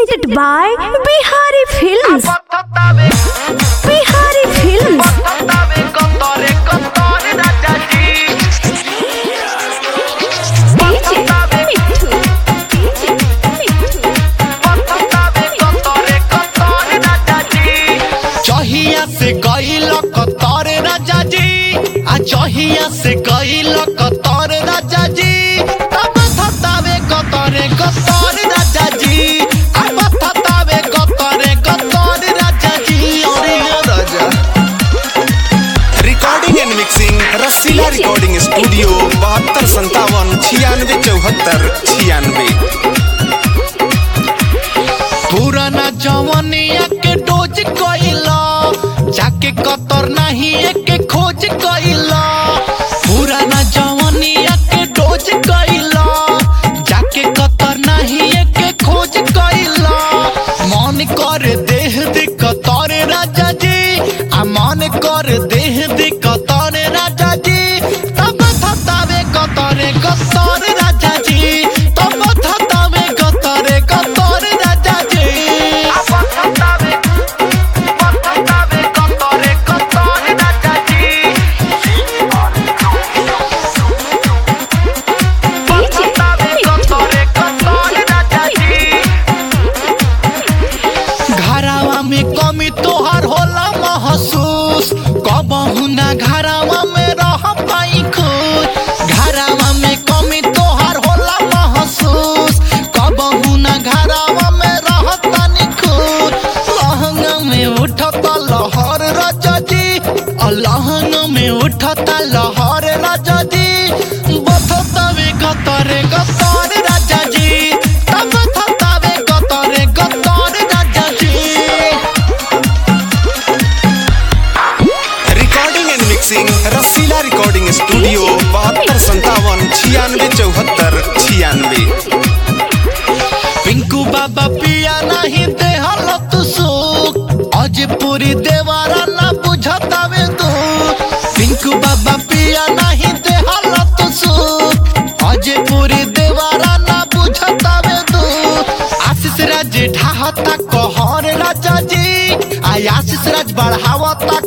presented by Bihari Films. Bihari Films. DJ Mithu. DJ Mithu. चहिया से गईल कतर राजा जी आ चहिया से गईल कतर राजा जी तब थतावे कतरे कतर राजा जी अब थतावे कतरे कतर राजा जी अरे राजा recording and mixing Rasila recording studio बहत्तर संतावन छियानवे चौहत्तर छियानवे पुराना जवनिया के डोज कइला जाके कतर नहीं एक खोज कइला पुराना जवनिया के डोज कइला जाके कतर नहीं एक खोज कइला मन कर देह दे कतर राजा जी आ मन कर देह दे कतर राजा जी तब थतावे कतरे कतर राजा जी तब थतावे कतरे कतर राजा जी DJ घरावा में कमी तोहर होला महसूस कबहू ना घरावा में रह पाई खुश घरावा में कमी तोहर होला महसूस कबहू ना घरावा में रह तानी खुश लहंगा में उठता लहर राजा जी और लहंगा में उठता लहर राजा जी बथतावे गतरे गतर राजा जी तब थतावे गतरे गतर राजा जी recording and mixing Rasila recording studio बहत्तर संतावन छियानवे चौहत्तर छियानवे पिंकू बाबा पिया नहीं दे हलो तू सुख आज पूरी देवारा ना बुझतावे तू पिंकू बाबा पिया नहीं दे हलो तू सुख आज पूरी देवारा ना बुझतावे तू आशीष राज ढाहता कहर राजा जी आ आशीष राज बढ़ावता